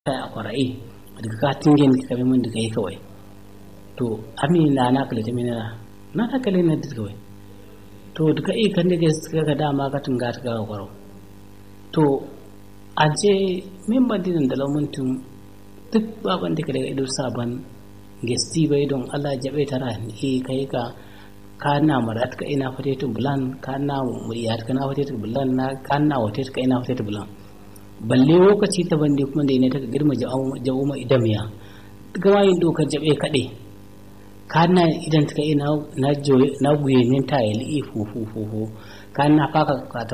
kai a kwarai daga ka tingen ka bi mun daga yi kawai to ami na na kale ta mina na ta kale na daga kawai to daga i kan daga suka ga dama ka tunga ta ga kwaro to an ce min bandinin da lamuntum duk baban da daga ido saban gesti bai don Allah jabe tara ni kai ka ka na marat ka ina fate tun bulan ka na muriyat ka na fate tun bulan na ka na wate ka ina fate tun bulan balle lokaci ta bande kuma da ne ta girma ja'uma idan ya gama yin dokar jabe kaɗe ka na idan ta ina na joye na guyenin ta yi li'i fufu fufu ka na faka ta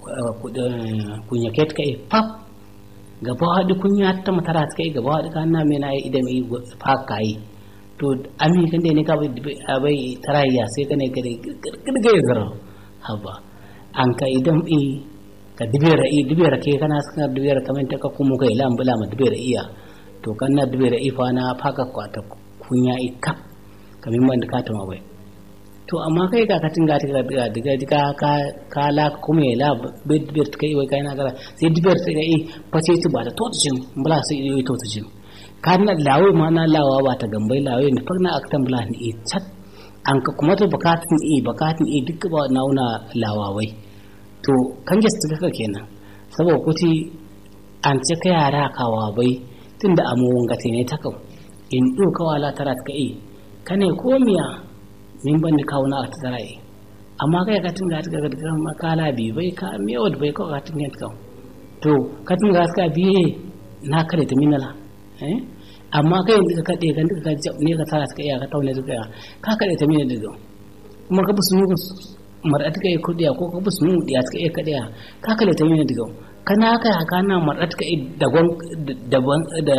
kunya ke ta kai pap gaba haɗu kunya ta matara ta kai gaba haɗu ka na mai na yi idan yi faka yi to ami kan da ne ka bai tarayya sai ka ne ka da girgirgai zara haba an ka idan i ka dibera i dibera ke kana saka dibera kamen ta ka kuma kai lam bula ma dibera iya to kan na dibera i fa na faka kwata kunya i kap kamin man ka ta ma bai to amma kai ka katin ga ta diga diga diga ka ka la kuma la bai dibera kai wai kai na gara sai dibera sai ga i fa sai ci ba ta to cin bula sai i to cin kan na lawo ma na lawa ba ta gambai lawo ne fa na aktan bula ni i chat an ka kuma to bukatun i bukatun i duk ba nauna lawawai to kan gesta kaka kenan saboda kuti an ce ka yara kawa bai tun da amuwan gate ne ta kau in ɗo kawala tara ta kai ka ne ko miya min ban da kawo na ta tara yi amma kai ka tun ga ta ga ga makala bi bai ka miya wadda bai kawai ka tun ga ta to ka tun ga ka biye na kare ta minala eh amma kai yanzu ka kaɗe ka ka ne ka tara ta kai ka taune ta kai ka kare ta minala daga kuma ka bi su mar'a ta kai kudiya ko ka bus nu diya ta kai kadiya ka kale ta mina diga kana ka haka na mar'a ta kai dagon daban da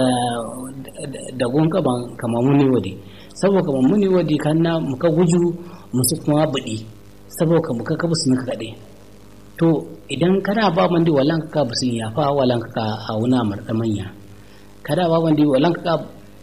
dagon ka ban kama muni wadi saboda kama muni wadi kana muka guju musu kuma budi saboda muka ka bus nuka kade to idan kana ba man di walan ka bus ya fa walan ka auna mar'a manya kada ba man di walan ka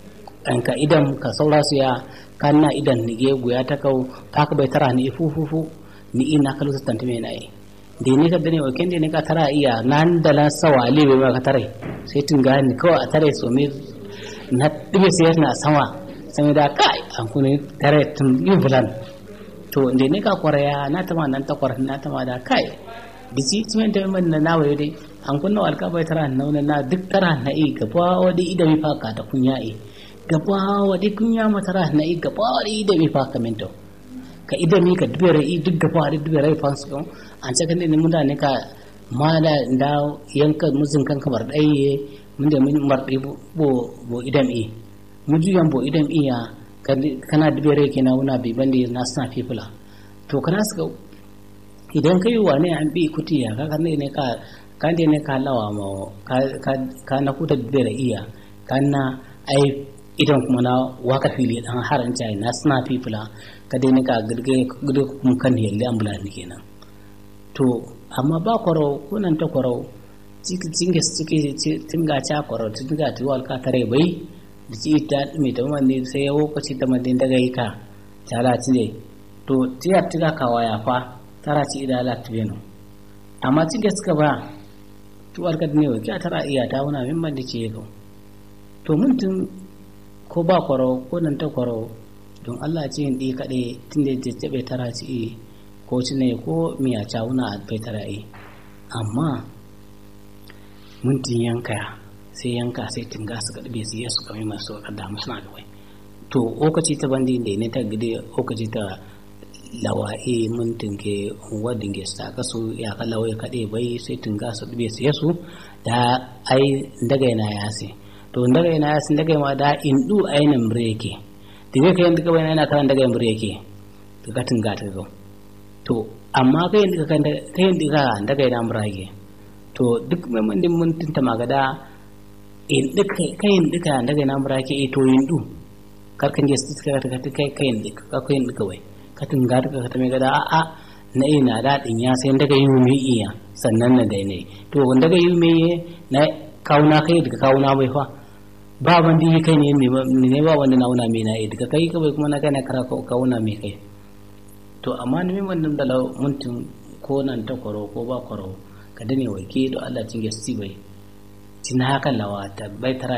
ka idan ka saura su ya kana idan nige guya ta kau ta ka bai tara ni fufufu ni ina kalu ta tantame na yi da ne ka dane wa kende ne ka tara iya nan da lan sawa ale bai ma ka tare sai tun ga ni kawai a tare so me na dibe sai na sama sai da kai an kuni tare tun yi bulan to da ne ka kwaraya na tama nan ta kwar na tama da kai bisi tumen da man na nawa dai an kunna alka bai tara na na duk tara na yi gaba wadi ida mi faka da kunya yi gaba wadi kunya matara na yi gaba wadi ida mi faka mento ka idami ka dubere i duk gaba da dubere fans ko an ce kan ne mun da ne ka ma da da yanka muzin kan kamar dai mun da mun mardi bo bo idam i mu juyan bo idam i ya kana dubere ke na wuna bi bande na sna fifula to kana suka idan kai wane an bi kutiya ka kan ne ka kan ne ka lawa ma ka ka na kuta dubere iya kana ai idan kuma na waka fili dan haran cai na sna fifula ka dai ka girge gudu kuma kan yalle ambulan kenan to amma ba kwaro kunan ta kwaro ciki cinge ciki tinga cha kwaro tinga ti wal ka tare bai da ci ta mai ta manne sai ya lokaci ta manne daga yi ka tara ci ne to tiyar tiga ka waya fa tara ci ida la tibeno amma cinge suka ba tuwar ka ne wai tara iya ta wuna min man da ke yau to mun tun ko ba kwaro ko nan ta kwaro don Allah ce yin ɗi kaɗai tun da ya bai tara ci ko ci ne ko miya cawuna a bai tara yi amma mintin yanka sai yanka sai tinga su ka ɗabe su yi su kame masu kada musu na gawai to okaci ta bandi da ne ta gide okaci ta lawa'i mintin ke wadin ke sa kasu ya ka lawai kaɗai bai sai tinga su ɗabe su yi su da ai daga yana yasi to daga yana yasi daga ma da indu ainihin bireke diga kayan duka bayan yana karan daga yambur yake to ka tunga ta go to amma kayan duka kayan duka daga yana murage to duk mai mun din mun tunta magada in duka kayan duka daga yana murage e to yin du kar kan je su ka ta kai kayan duka ka kayan duka wai ka tunga duka ka ta mai gada a a na ina daɗin ya sai daga yi mai iya sannan na dai ne to wanda daga yi mai na kawuna kai daga kawuna bai fa ba wanda yi kai ne ne ba wanda nauna mai na daga kai kawai kuma na kai na kara kauna mai kai to amma ni min wannan da mutum ko nan ta kwaro ko ba kwaro ka dane wake da Allah cin gesti bai tina haka lawa ta bai tara